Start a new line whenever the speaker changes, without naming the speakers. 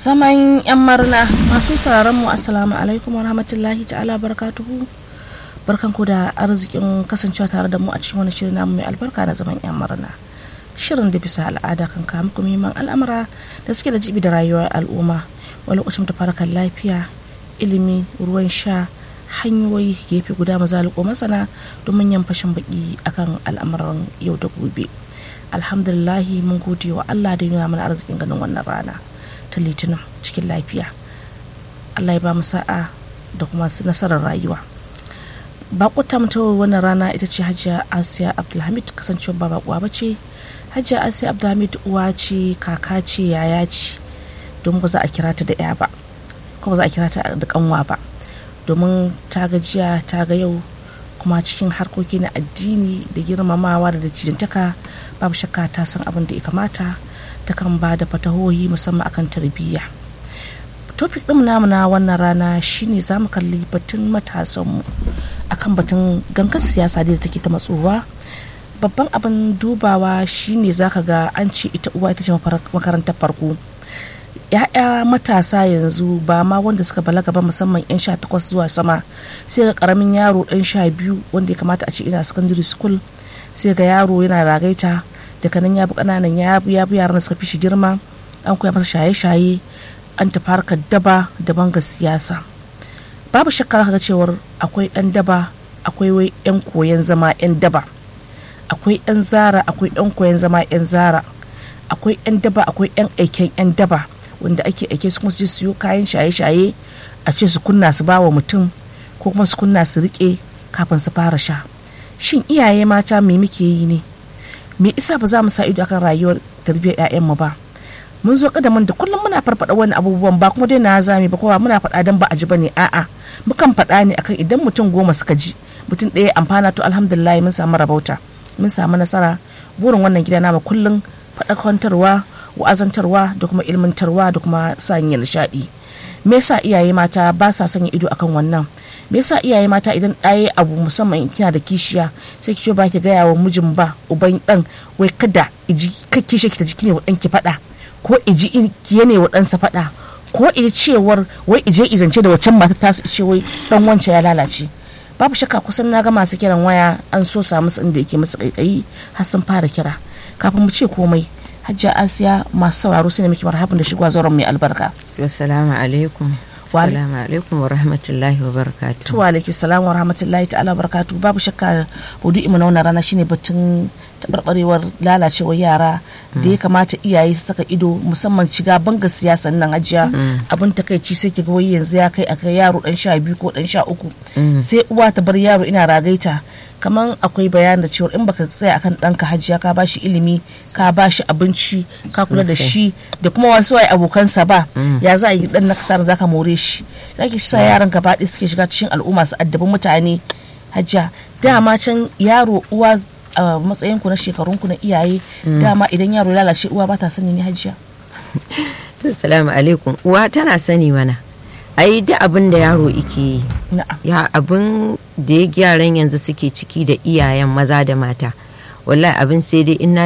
zaman yan marna masu sauraron mu assalamu alaikum wa rahmatullahi ta'ala barakatuhu barkan ku da arzikin kasancewa tare da mu a cikin wani shirin namu mai albarka na zaman yan marna shirin da bisa al'ada kan kawo muku muhimman al'amura da suke da jibi da rayuwar al'umma wani lokacin da farakan lafiya ilimi ruwan sha hanyoyi gefe guda mazaliko masana domin yan fashin baki akan al'amuran yau da gobe alhamdulillahi mun gode wa allah da nuna mana arzikin ganin wannan rana ta litinin cikin lafiya allah ya ba mu sa'a da kuma nasarar rayuwa bakuta mu ta wannan rana ita ce hajiya asiya abdulhamid kasancewa ba bakuwa ba ce hajiya asiya abdulhamid uwa ce kaka ce yaya ce don ba za a kira ta da ya ba kuma ba za a kira ta da kanwa ba domin ta gajiya ta ga yau kuma cikin harkoki na addini da girmamawa da cijintaka babu shakka ta san abin da ya kamata ta kan ba da fatahohi musamman akan tarbiyya topic ɗin namu na wannan rana shine za mu kalli batun matasanmu akan batun gangan siyasa da take ta matsowa babban abin dubawa shine zaka ga an ce ita uwa ita ce makarantar farko ya'ya matasa yanzu ba ma wanda suka balaga ba musamman yan sha takwas zuwa sama sai ga karamin yaro dan sha biyu wanda ya kamata a ce ina secondary school sai ga yaro yana ragaita daga nan ya bi kananan ya bi yaran da suka fi shi girma an koya masa shaye-shaye an tafi harkar daba da banga siyasa babu shakka ga cewar akwai dan daba akwai wai yan koyan zama yan daba akwai yan zara akwai yan koyan zama yan zara akwai yan daba akwai yan aiken yan daba wanda ake aike su kuma su je siyo kayan shaye-shaye a ce su kunna su bawa mutum ko kuma su kunna su rike kafin su fara sha shin iyaye mata me muke yi ne me isa ba za mu sa ido akan rayuwar tarbiyyar 'ya'yanmu ba mun zo kadamin da kullum muna farfada wani abubuwan ba kuma dai na zami ba kowa muna faɗa dan ba a ji bane a'a mukan faɗa ne akan idan mutum goma suka ji mutum ɗaya amfana to alhamdulillah mun samu rabauta mun samu nasara burin wannan gida namu kullum faɗakantarwa wa'azantarwa da kuma ilmantarwa da kuma sanya nishaɗi me yasa iyaye mata ba sa sanya ido akan wannan me yasa iyaye mata idan ɗaya abu musamman kina da kishiya sai ki ce ba ki gaya wa mijin ba uban ɗan wai kada iji kake shi ki ta jiki ne wa ɗan ki faɗa ko iji ki ne wa ɗansa faɗa ko iji cewar wai ije izance da waccan mata ta ce wai ɗan wancan ya lalace babu shakka kusan na ga masu kiran waya an so samu su inda yake musu kaikayi har sun fara kira kafin mu ce komai hajjia asiya masu sauraro su ne muke marhaban da shigowa zauren mai albarka
assalamu alaikum assalamu alaikum wa rahmatullahi wa barakatuh
tuwa alaiki salamu wa rahmatullahi ta'ala wa barakatuh babu shakka hudu imu na wannan rana shine batun taɓarɓarewar lalacewar yara da ya kamata iyaye su saka ido musamman shiga banga siyasan nan hajiya abin takaici sai ki ga wai yanzu ya kai a kai yaro dan sha biyu ko dan sha uku sai uwa ta bar yaro ina ragaita kamar akwai bayan da cewa in baka tsaya akan ɗanka hajiya ka bashi ilimi ka bashi abinci ka kula da shi da kuma wasu waye abokansa ba ya za a yi dan na kasar zaka more shi zaki sa yaran gaba ɗaya suke shiga cikin al'umma su addabi mutane hajiya dama can yaro uwa a matsayin ku na shekarun ku na iyaye dama idan yaro lalace uwa ba ta sani ne hajiya
assalamu alaikum uwa tana sani mana ai da abin da yaro ike yi ya abin da ya gyaran yanzu suke ciki da iyayen maza da mata wallahi abin sai dai inna